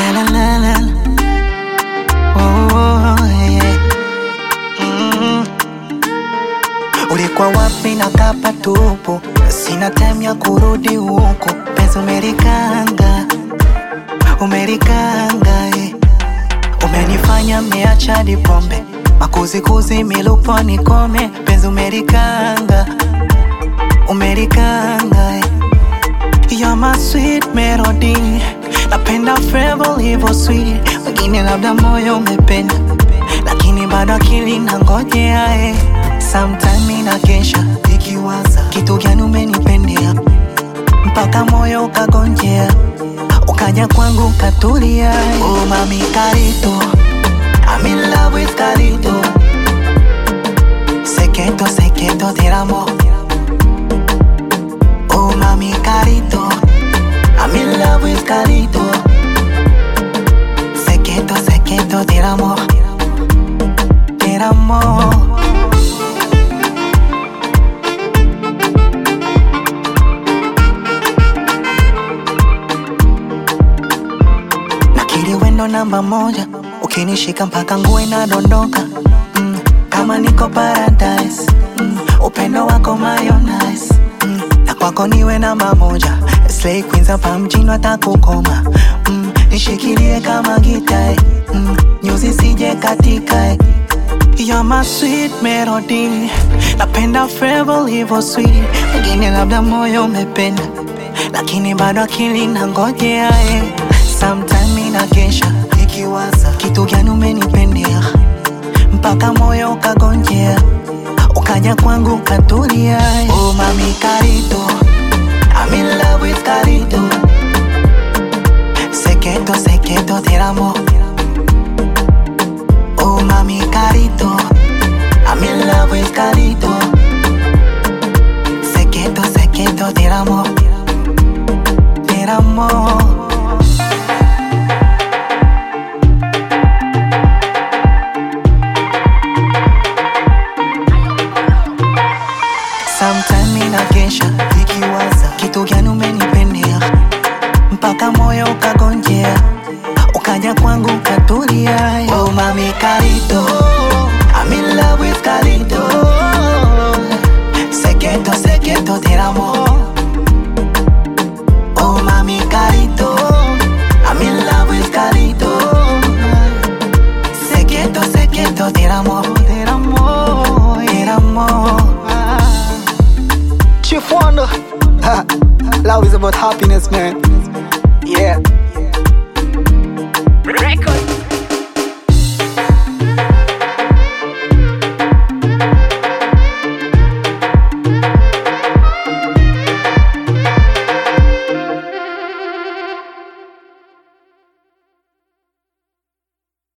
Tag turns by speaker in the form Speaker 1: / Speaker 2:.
Speaker 1: La la la la. Oh, yeah. Mm. Ulikuwa wapi na kapa tupu, sina time ya kurudi huku, penzi umelikanga, umelikanga eh. Umenifanya miacha hadi pombe, makuzikuzi milupo nikome, penzi umelikanga, umelikanga eh. You're my sweet melody, napenda flavor hivyo sweet, wengine labda moyo umependa, lakini bado akili nangojea eh. Sometime inakesha nikiwaza kitu gani umenipendea, mpaka moyo ukagonjea, ukaja kwangu ukatulia. eh. Oh mami Carito, I'm in love with Carito, secreto secreto del amor. Oh mami Carito, I'm in love with Carito, secreto secreto del amor, del amor. Nakiri wendo namba moja, ukinishika mpaka nguo inadondoka mm, kama niko paradise mm, upendo wako mayonnaise mm, na kwako niwe namba moja, slay queens hapa mjini watakukoma mm, nishikilie kama gita mm, nyuzi sije katika eh. You're my sweet melody, napenda flavor hivyo sweet, wengine labda moyo umependa, lakini bado akili nangojea eh. Sometime inakesha nikiwaza kitu gani umenipendea, mpaka moyo ukagonjea, ukaja kwangu ukatulia. eh. Oh mami Carito, I'm in love with Carito, secreto secreto del amor. Oh mami Carito, I'm in love with Carito, secreto secreto del amor, del amor.